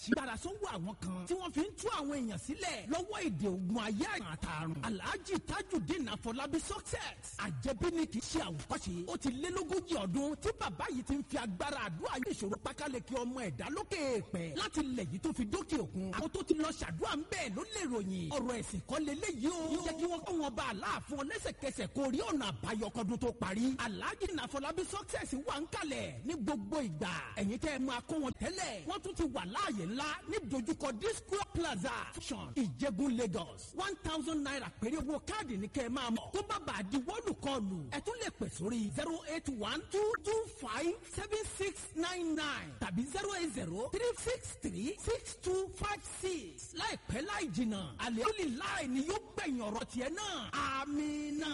gbàrà sọ́wọ́ àwọn kan tí wọ́n fi ń tú àwọn èèyàn sílẹ̀ lọ́wọ́ èdè ogun ayé àtàrùn alhaji tajudeen afọlábí success àjẹbí ni kì í ṣe àwòkọ́ṣe ó ti lé lógójì ọdún tí bàbá yìí ti ń fi agbára àdúrà yìí ìṣòro pákáleke ọmọ ẹ̀dá lókè èèpẹ̀ láti lẹ̀ yìí tó fi dókè òkun àwọn tó ti lọ ṣàdúrà ń bẹ́ẹ̀ ló lè ròyìn ọ̀rọ̀ ẹ̀sìn kọ́ lélẹ́yìí o jẹ́ kí wọ́n kọ́ wọn bá a láàfin ọ lẹ́sẹ̀kẹsẹ̀ kó rí ọ̀nà àbáyọ kọ́dún tó parí alhaji nàfọlábí success wà ń kalẹ̀ ní gbogbo ìgbà ẹ̀yin tẹ́ ẹ máa kó wọn tẹ́lẹ̀ wọ́n tún ti wà láàyè ńlá ní dojúkọ disco plaza function ìjẹ̀bú lagos one thousand naira péré owó káàdì ní kẹ́ ẹ máa mọ̀ tó bá bá a di wọ́ọ̀lù kọlù ẹ tún lè pè sórí zero eight one two two five seven six nine nine tàbí zero eight zero three six three six two five six láìpẹ́ láì jìnnà àlẹ́ òlì láì ni yóò gbẹ̀yìn ọ̀rọ̀ tiẹ̀ náà àmín.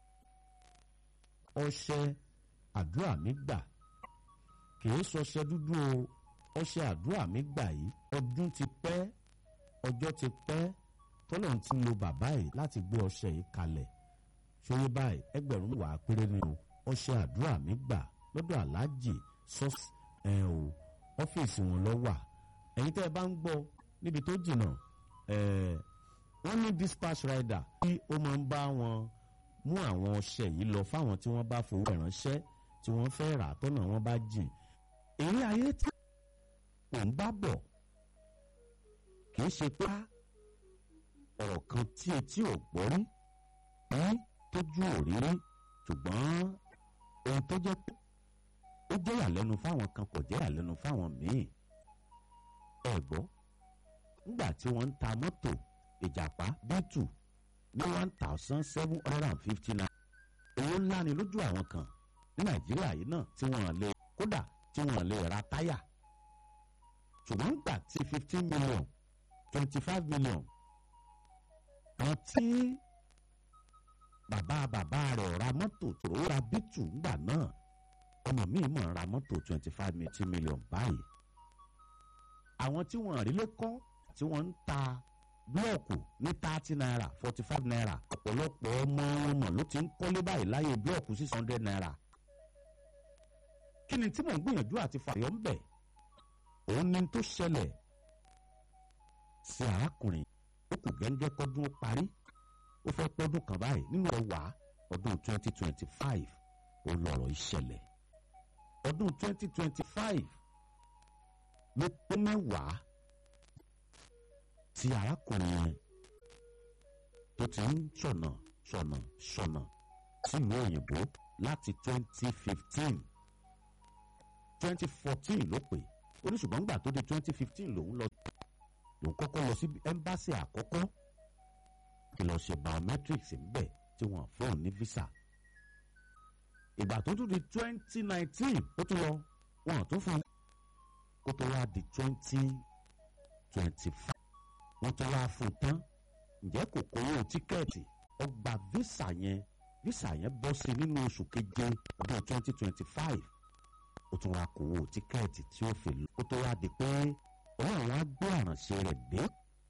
ọṣẹ àdúrà mi gbà kì í ṣọṣẹ dúdú o ọṣẹ àdúrà mi gbà yìí ọdún ti pẹ́ ọjọ́ ti pẹ́ tọ́lọ́run ti lo bàbá yìí láti gbé ọṣẹ yìí kalẹ̀ ṣòye báyìí ẹgbẹ̀rún wà á péré ni o ọṣẹ àdúrà mi gbà lọ́dọ̀ aláàjì sọ́ọ̀sì ẹ̀ o ọ́fíìsì wọn lọ wà ẹ̀yin tẹ́ ẹ bá ń gbọ́ níbi tó jìnnà ẹ̀ wọ́n ní dispatch rider tí ó máa ń bá wọn mú àwọn ọṣẹ yìí lọ fáwọn tí wọ́n bá fowó ìránṣẹ́ tí wọ́n fẹ́ rà tọ́nà wọn bá jìn èrè ayé tí òun bá bọ̀ kì í ṣe pé ọ̀rọ̀ kan tí etí ò gbọ́ rí rí tójú ò rí rí ṣùgbọ́n ohun tó jẹ́ pé ó jẹ́ ìyàlẹ́nu fáwọn kan kò jẹ́ ìyàlẹ́nu fáwọn míì ẹ gbọ́ nígbà tí wọ́n ń ta mọ́tò ìjàpá bẹ́tù ní one thousand seven hundred and fifty nine owó ńlá ni lójú àwọn kan ní nàìjíríà yìí náà tí wọ́n lè kódà tí wọ́n lè ra táyà ṣùgbọ́n gbà tí fifteen million twenty five million àwọn tí bàbá bàbá rẹ̀ ra mọ́tò tó ra bítù ńgbà náà ọmọ mi mọ̀ ra mọ́tò twenty five million báyìí àwọn tí wọ́n rí lé kọ́ tí wọ́n ń ta búlọ̀kù ní thirty naira forty five naira ọ̀pọ̀lọpọ̀ ọmọ wọn mọ̀ ló ti ń kọ́lé báyìí láyé búlọ̀kù six hundred naira kí ni tí mò ń gbìyànjú àti fàyọ̀ ń bẹ̀ òun ni tó ṣẹlẹ̀ sí arákùnrin ó kù gẹ́gẹ́ kọ́dún ó parí ó fẹ́ pọ́dún kan báyìí nínú ẹwà ọdún twenty twenty five ó lọ̀rọ̀ ìṣẹ̀lẹ̀ ọdún twenty twenty five ló pé mẹ́wàá tí arákùnrin yẹn tó ti ń ṣọ̀nà ṣọ̀nà ṣọ̀nà sílùú òyìnbó láti twenty fifteen twenty fourteen ló pè ó ní ṣùgbọ́n gbà tó di twenty fifteen lòun lọ lòun kọ́kọ́ lọ sí ẹ́mbáṣì àkọ́kọ́ kí lọ ṣe biometrics ńbẹ̀ tí wọ́n fún ní visa ìgbà tó tún di twenty nineteen ó tún lọ wọ́n tún fún kó tó wá di twenty twenty five wọ́n tún wá fún tán ǹjẹ́ kò kówó tíkẹ́ẹ̀tì ó gba visa yẹn visa yẹn bọ́ sí nínú oṣù keje ọdún twenty twenty five ó tún wá kówó tíkẹ́ẹ̀tì tí ó fi lọ ó tó wá di pé ọlọ́run á gbé àrànṣe rẹ̀ dé